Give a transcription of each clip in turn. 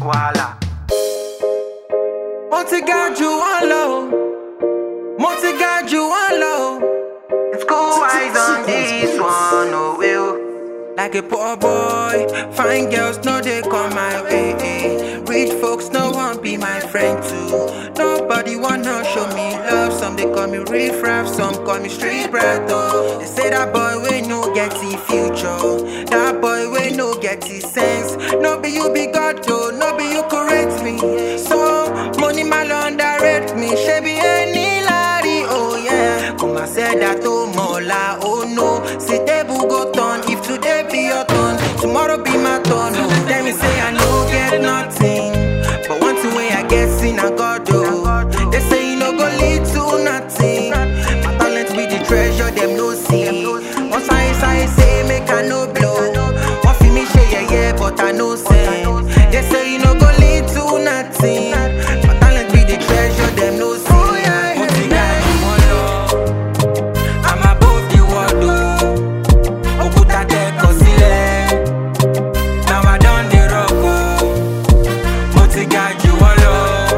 wàhálà. mo ti ga jù wọ́n lọ o mo ti ga jù wọ́n lọ o. School eyes on this one, oh will. Like a poor boy, fine girls no they come my way. eh. Rich folks no one be my friend too. Nobody wanna show me love. Some they call me riff raff, some call me street brat. Oh, they say that boy we no get the future. That boy we no get the sense. No be you be God though, no be you correct me. So money mal underrate me. Shebi any lari, oh yeah. Come I said that oh mola, oh no. See table go turn. If today be your turn, tomorrow be my turn. Oh, tell me say I no get nothing, but one thing way I get sin I God oh. They say you no go lead to nothing. My talent be the treasure them no see. Once I say say make I no blow. One for me share yeah yeah, but I no send. They say you no go lead to nothing. My talent be the treasure them no see. Mo ti ga jù wọ́n lọ. I'm above the world o. Òkúta tẹ kọ sílẹ̀. Now I don dey rock o. Mo ti ga jù wọ́n lọ.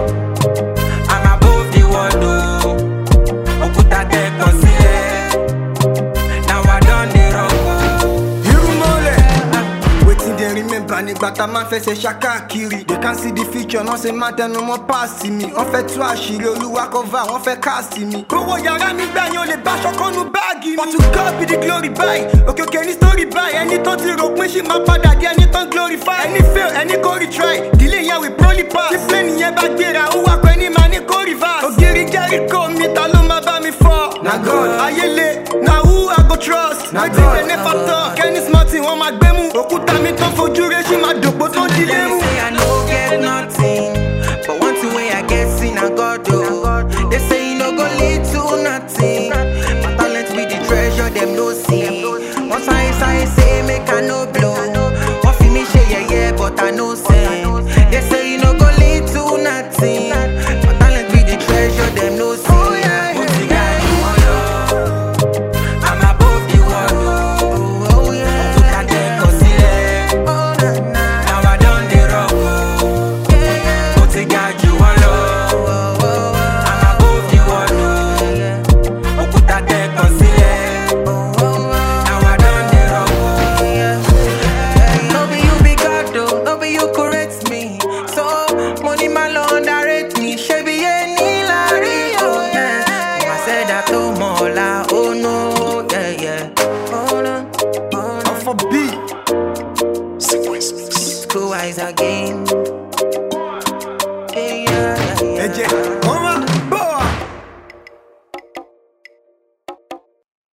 I'm above the world o. Òkúta tẹ kọ sílẹ̀. Now I don dey rock o. irúmọlẹ̀ wetin dem remember nígbà tá a máa ń fẹsẹ̀ ṣakáàkiri they can see the future náà ṣe máa tẹnu mọ́ páàsì mi wọ́n fẹ́ tú àṣírí olúwa cover wọ́n fẹ́ káàsì mi. owó yàrá mi gbà yín o lè bá ṣọkànnú báàgì mi. but to God be the glory báyìí òkè òkè ní story báyìí ẹni tó ti rò pín sí máa padà di ẹni tó ń glorify. ẹni fail ẹni kò retry delay yẹn with probably pass. tí plane yẹn bá gbéra ó wà pẹ́ ní màá ní kò reverse. ògiri jẹ́ríkò mi ta ló máa bá mi fọ́. na God ayele na who I go trust. na God wetin dem never talk any small thing wọ́n máa gbé mú. òkúta mi tó fojú rẹ̀ ṣì máa dòpò tó di They lẹ́rù. say I no get nothing, but one thing way I get sin I God do. They say you no go lead to nothing. My talent be the treasure them no see. Once I say say make I no blow. One for me share yeah yeah, but I no send. They say you no go lead to nothing. My talent be the treasure them no see. Mo ti ga jù wọ́n lọ. I'm above the world. Oh, oh yeah. Òkúta tẹ kọ sílẹ̀. Oh, na, na. Now I don dey rock o. Mo ti ga jù wọ́n lọ. I'm above the world o. Òkúta tẹ kọ sílẹ̀. Now I don dey rock o. No be you be God o, no be you correct me. So money ma lọ underrate me. Ṣebí ẹni lárí o. I said that tó mọ̀ ọ́la, oh no, yeah, yeah. Oh no, oh no. for beat. School eyes again.